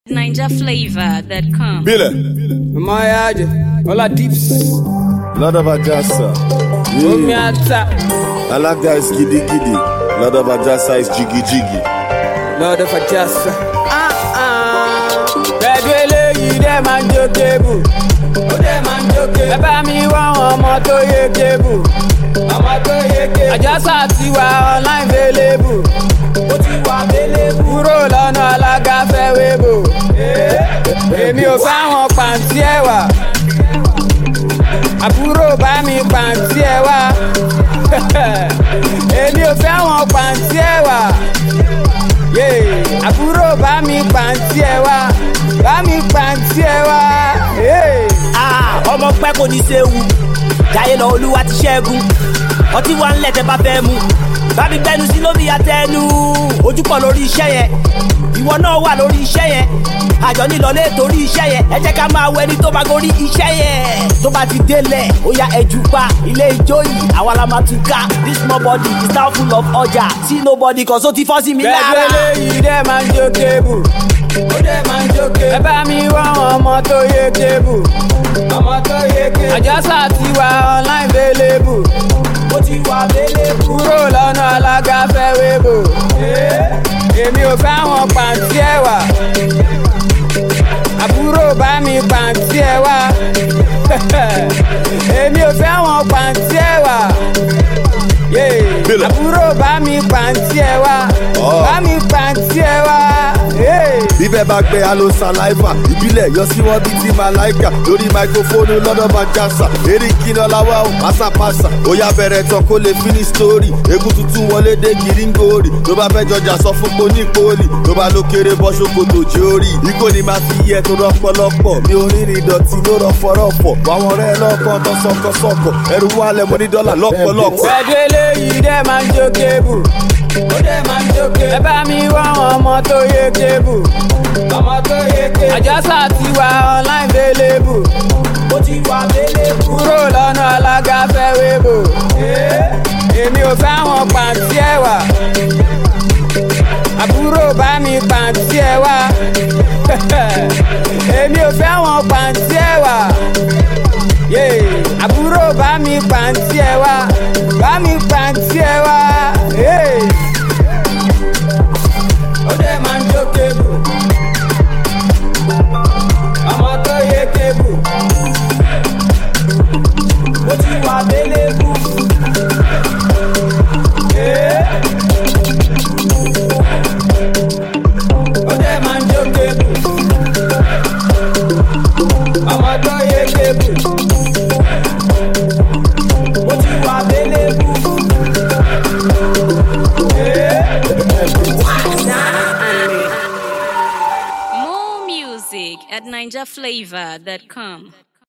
NinjaFlavor.com. Bile, Mayaje, Ola Dips, Lord of Ajasa. Omi Yeah. Ata, Alaga is giddy giddy. Lord of Ajasa is jiggy jiggy. Lord of Ajasa. Ah ah, pẹ̀lú eléyìí dẹ́ máa ń jó kébù. Ó dẹ́ máa ń jó kébù. Ẹ bá mi wá àwọn ọmọ tó yé kébù. Ọmọ tó yé kébù. Àjọsà ti wà online available. Ó ti wà available. Kúrò lọ́nà alága fẹ́ wébò. Èmi ò fáwọn pàǹtí ẹ̀wà. àbúrò bá mi pàǹtí ẹ wá èmi ò fẹ́ wọn pàǹtí ẹ wá Yeah. àbúrò bá mi pàǹtí ẹ wá bá mi pàǹtí ẹ wá. Yeah. Ah, ọmọ pẹ́ kò ní séwu jáyé lọ olúwa ti ṣẹ́gun ọtí wa ń lẹ̀ tẹ́ bá fẹ́ mu bá mi gbẹnu sí lómi àtẹnu ojú pọ̀ lórí iṣẹ́ yẹn ìwọ náà wà lórí iṣẹ́ yẹn àjọ nílọlé torí iṣẹ́ yẹn ẹ jẹ́ ká máa wọ ẹni tó bá gorí iṣẹ́ yẹn tó bá ti délẹ̀ ó ya ẹjú pa ilé ijó yìí àwa la máa tún ká this small body is now full of ọjà see nobody kan so ti fọ́ sí mi pẹ̀lú lára. eléyìí dẹ́ máa ń jó kébù. ó dẹ́ máa ń jó kébù. ẹ bá mi wá àwọn ọmọ tó yé kébù. ọmọ tó yé kébù. àjọsà ti wà online available. ó ti wà available. kúrò lọ́nà alága fẹ́ wébò. èmi ò fẹ́ àwọn pàǹtí ẹ̀wà. àbúrò bá mi pàǹtí ẹ̀wà. èmi ò fẹ́ àwọn pàǹtí ẹ̀wà. Yeah. Bílẹ̀. àbúrò bá mi pàǹtí ẹ wá Ọ̀. bá mi pàǹtí ẹ wá. Yeah. Bíbẹ̀ bá gbé alo saliva, ìbílẹ̀ yọ sí wọn bíi ti Malaika. Lórí máikrófóònù lọ́dọ̀ bá jásà. Eré kíná láwá o, pásápásá. Ó yá bẹ̀rẹ̀ tán kó lè finish story. Egun tuntun wọlé dé gíríngòrì. Tó bá fẹ́ jọjà sọ fún poni poli. Tó bá ló kéré bọ́ ṣòkòtò jí orí. Ikó ni máa fi yẹ tó rọpọlọpọ̀. Mi ò rìnrìn ìdọ̀tí ló rọpọrọpọ̀. Àwọn ọ̀rẹ́ lọ́kàn tó sọkọsọkọ. Ẹrù wálẹ̀ mo ní dọ́là lọ́pọ̀lọpọ̀. pẹ̀lú eléyìí dẹ́ máa ń jó kébù. ó dẹ́ máa ń jó kébù. ẹ bá mi wá àwọn ọmọ tó yé kébù. ọmọ tó yé kébù. àjọsà ti wà online available. ó ti wà available. kúrò lọ́nà alága fẹ́ wébò. èmi ò fẹ́ àwọn pàǹtí ẹ̀wà. àbúrò bá mi pàǹtí ẹ wá. èmi ò fẹ́ àwọn pàǹtí ẹ̀wà. Yeah. àbúrò bá mi pàǹtí ẹ wá bá mi pàǹtí ẹ wá. Yeah. ó dẹ̀ máa ń jó kébù ọmọ tó yé kébù ó ti wà délébù. Yeah. ó dẹ̀ máa ń jó kébù ọmọ tó yé kébù ó ti wà délébù. More music at NinjaFlavor.com.